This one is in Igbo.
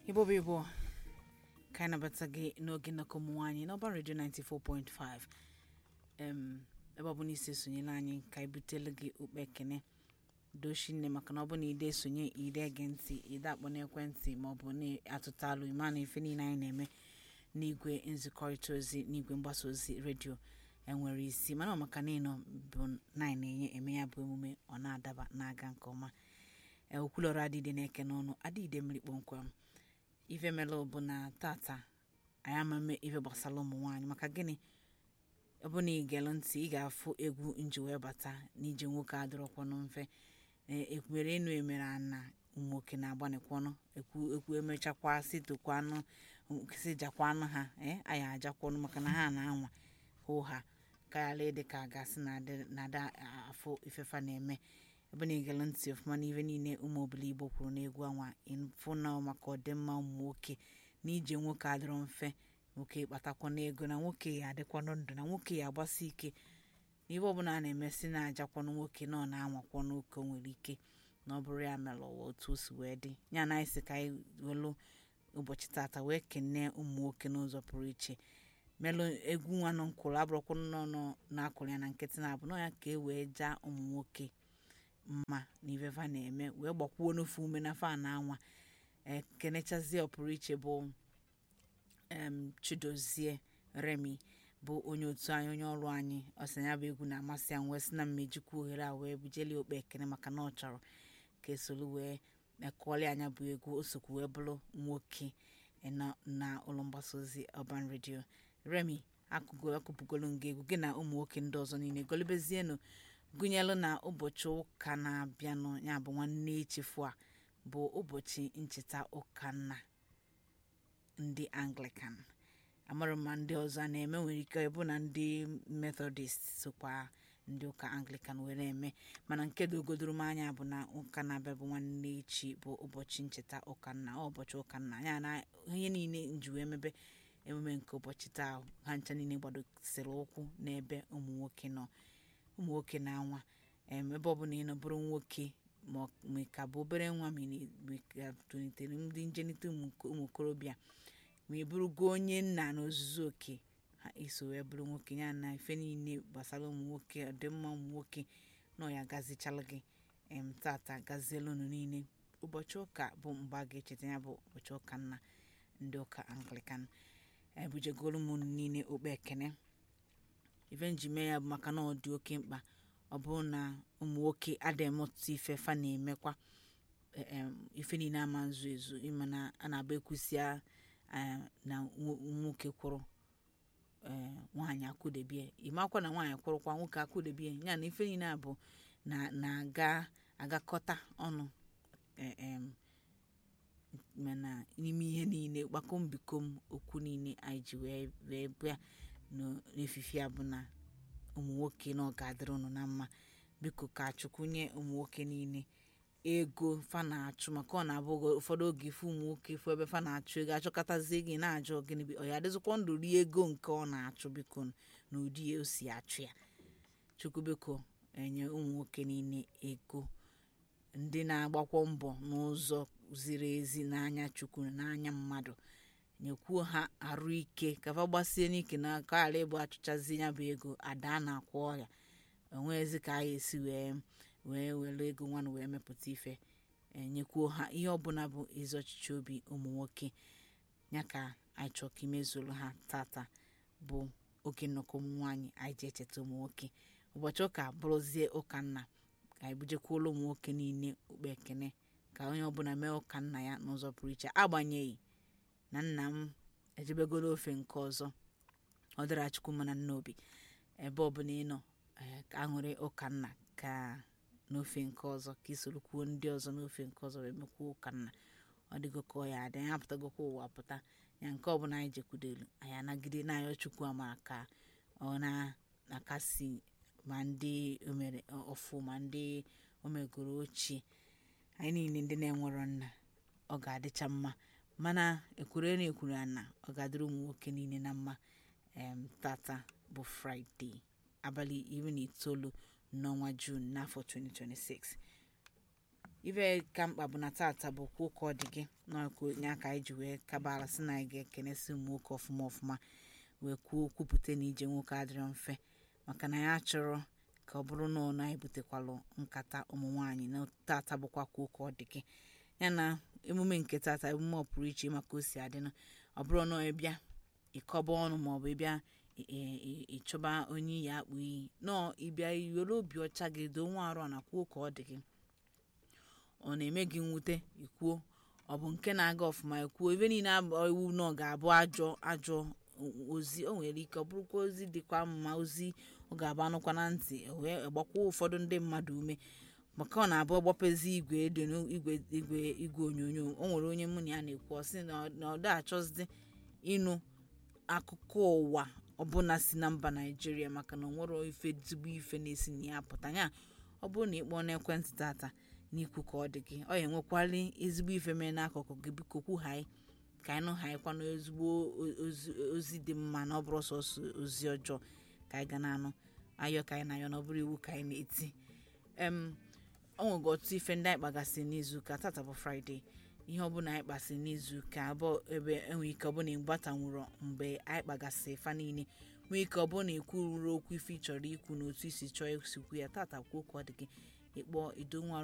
igbo bụ igbo ka anyị nabata gị n'oge nnọkọ ụmụ nwaanyị n'ọba redio 94.5 em ebe ọ bụ na isi esonyela anyị ka anyị butelu gị okpe ekene doshi nne maka na ọ bụ na ide esonye ide ege ntị ide akpọ n'ekwentị ma ọ bụ na-atụta alụ ịma na ife niile anyị na-eme n'igwe nzikọrịta ozi n'igwe mgbasa ozi redio enwere isi mana ọ maka na ịnọ bụ na anyị na-enye eme ya bụ emume ọ na-adaba na-aga nke ọma okwulọrọ adịde na-eke n'ọnụ adịde mmiri kpọmkwem ife melụ bụ na tata anyị amame ife gbasara ụmụ nwaanyị maka gịnị ọ bụ na ị gere ntị ị ga-afụ egwu nji wee bata n'ije nwoke adịrọkwanụ mfe ekwumere enu emere ana ụmụnwoke na-agbanikwanụ ekwu ekwu emechakwa sitokwanụ si jakwanụ ha ee anyị ajakwanụ maka na ha na-anwa hụ ha karịa ịdị ka gasị na ada afụ ifefa na-eme ebe na igele ntị ọfụma n'ife niile ụmụ obili igbo kwuru n'egwu anwa ịfụ na maka ọdịmma ụmụ nwoke na ije nwoke adịrọ mfe nwoke kpatakwa n'ego na nwoke ya adịkwanụ ndụ na nwoke ya agbasi ike n'ihe ọbụla a na-emesi na-ajakwanụ nwoke na ọ na-anwakwanụ oke o nwere ike na ọ bụrụ ya mere ụwa otu o si wee dị ya na anyị sị ka anyị welu ụbọchị tata wee kenee ụmụ nwoke n'ụzọ pụrụ iche melụ egwu nwa nọ nkwụrụ abụrụkwanụ nọ na-akụrụ ya na nkịtị na-abụ nọ ya ka e wee jaa ụmụ nwoke mma na ifefa na-eme wee gbakwuo n'ofe ume na fa na anwa ekenechazie ọpụrụ iche bụ em chidozie remi bụ onye otu anyị onye ọrụ anyị ọsị ya bụ egwu na-amasị ya wee sị na mmejikwa ohere a wee bujeli okpe ekene maka na ọ chọrọ ka esolu wee kụọli anya bụ egwu o sokwu wee bụrụ nwoke na ụlọ mgbasa ozi ọban redio remi akụgo akụpụgolu nga egwu gị na ụmụ nwoke ndị ọzọ niile golibezienụ gụnyelụ na ụbọchị ụka na-abịanụ ya bụ nwanne echefu a bụ ụbọchị ncheta ụka nna ndị anglican amarụ ma ndị ọzọ a na-eme nwere ike ịbụ na ndị methodist sokwa ndị ụka anglican were eme mana nke dogodoro m anya bụ na ụka na-abịa bụ nwanne echi bụ ụbọchị ncheta ụka nna ụbọchị ụka nna ya na ihe niile nji wee mebe emume nke ụbọchị taa ha ncha niile gbadosiri ụkwụ n'ebe ụmụ nwoke nọ ụmụ nwoke na-anwa ebe ọbụla ị nọ bụrụ nwoke ma ka bụ obere nwa ma ka tolitere ndị njenite ụmụ okorobịa ma ị bụrụgo onye nna na ozuzu oke ha iso wee bụrụ nwoke ya na ife niile gbasara ụmụ nwoke ọdịmma ụmụ nwoke nọ ya gazichala gị em tata gaziela unu niile ụbọchị ụka bụ mgbe a ga-echeta ya bụ ụbọchị ụka nna ndị ụka anglican ebujegoro m unu niile okpe ekene ife nji mee ya bụ maka na ọ dị oke mkpa ọ bụrụ na ụmụ nwoke adịghị ọtụtụ ife fa na-emekwa ife niile ama nzu ezu ịma na a na-agba ekwusịa na nwoke kwụrụ nwaanyị akwụdebie ịmakwa na nwaanyị kwụrụkwa nwoke akwụdebie ya na ife niile a bụ na-aga agakọta ọnụ mana n'ime ihe niile gbakom bikom okwu niile anyị ji wee bịa n'efife a bụ na ụmụ nwoke na ọ ga-adịrị ụnụ na mma biko ka chukwu nye ụmụ nwoke niile ego fa na-achụ maka ọ na-abụ ụfọdụ oge ife ụmụ nwoke fụ ebe fa na-achụ ego achọkọtazie gị na-ajụ gịnị ọ ya adịzikwa ndụ rie ego nke ọ na-achụ biko na ụdị ya o si achụ ya chukwu biko enye ụmụ nwoke niile ego ndị na-agbakwa mbọ n'ụzọ ziri ezi n'anya chukwu na n'anya mmadụ nyekwuo ha arụ ike ka fa gbasie n'ike na ka ghara ịbụ achụchazi ya bụ ego ada na-akwụ ọrịa onwezi ka a esi wee wee were ego nwanụ wee mepụta ife enyekwuo ha ihe ọbụla bụ ezi ọchịchị obi ụmụ nwoke ya ka anyị chọọ ka imezuru ha tata bụ oge nnọkọ ụmụ nwaanyị anyị ji echeta ụmụ nwoke ụbọchị ụka bụrụzie ụka nna ka anyị bujekwuola ụmụ nwoke niile okpe ekene ka onye ọbụla mee ụka nna ya n'ụzọ pụrụ iche agbanyeghị na nna m ejebegoro ofe nke ọzọ ọ dịra chukwu mana nna obi ebe ọbụla ị nọ ka aṅụrị ụka nna ka n'ofe nke ọzọ ka isoro kwuo ndị ọzọ n'ofe nke ọzọ wee mekwuo ụka nna ọ dịgo ka ọ ya adị anyị apụtagokwa ụwa pụta ya nke ọbụla anyị jekwudelu anyị anagide n'ayọ chukwu amara ka ọ na-akasi ma ndị omere ọfụ ma ndị omegoro ochie anyị niile ndị na-enwero nna ọ ga-adịcha mma mana ekwure na ekwuru na ọ ga-adịrị ụmụ nwoke niile na mma em tata bụ fraịde abalị iri na itoolu n'ọnwa juun n'afọ 2026 ife ka mkpa bụ na tata bụ kwuo ka ọ dị gị n'nya ka anyị ji wee kabala sị na anyị ga-ekenesi ụmụ nwoke ọfụma ọfụma wee kwuo kwupụta na ije nwoke adịrọ mfe maka na ya chọrọ ka ọ bụrụ na ọ na-ebutekwalụ nkata ụmụ nwaanyị na tata bụkwa kwuo ka ọ dị gị ya na emume nke tata emume ọ pụrụ iche maka o si adịnụ ọ bụrụ na ịbịa ịkọba ọnụ maọbụ ịbịa ịchọba onye iyi akpụ iyi nọọ ịbịa iwere obi ọcha gị doo nwa arụ na kwuo ka ọ dị gị ọ na-eme gị mwute ikwuo ọ bụ nke na-aga ọfụma ikwuo ebe niile iwu na ọ ga-abụ ajọ ajọ ozi o nwere ike ọ bụrụkwa ozi dịkwa mma ozi ọ ga-abụ anụkwa na ntị wee gbakwa ụfọdụ ndị mmadụ ume maka ọ na-abụ ọgbapezi igwe edo igwe igwe igwe onyonyo o nwere onye mụ na ya na-ekwu ọ sị na ọ da achọzi ịnụ akụkọ ụwa ọbụla si na mba naijiria maka na ọ nwere ife ezigbo ife na-esi na ya pụta ya ọ bụrụ na ị kpọọ n'ekwentị tata n'ikwu ka ọ dị gị ọ ya enwekwali ezigbo ife mee n'akụkụ gị biko kwughaị ka anyị nụghaịkwanụ ezigbo ozi dị mma na ọ bụrụ sọsọ ozi ọjọọ ka anyị ga na-anụ ayọ ka anyị na-ayọ na ọ bụrụ iwu ka anyị na-eti em o nwego ọtụtụ ife ndị anyị kpagasị n'izuụka tata bụ fraịde ihe ọbụla anyị kpasị n'izuụka abụọ ebe enwe ike ọbụla ịgbatanwụrụ mgbe anyị kpagasị fa niile nwee ike ọbụla ikwururu okwu ife ị chọrọ ikwu na otu isi chọọ isikwu ya tata kwuo ka ọ dị gị ịkpọ idonwa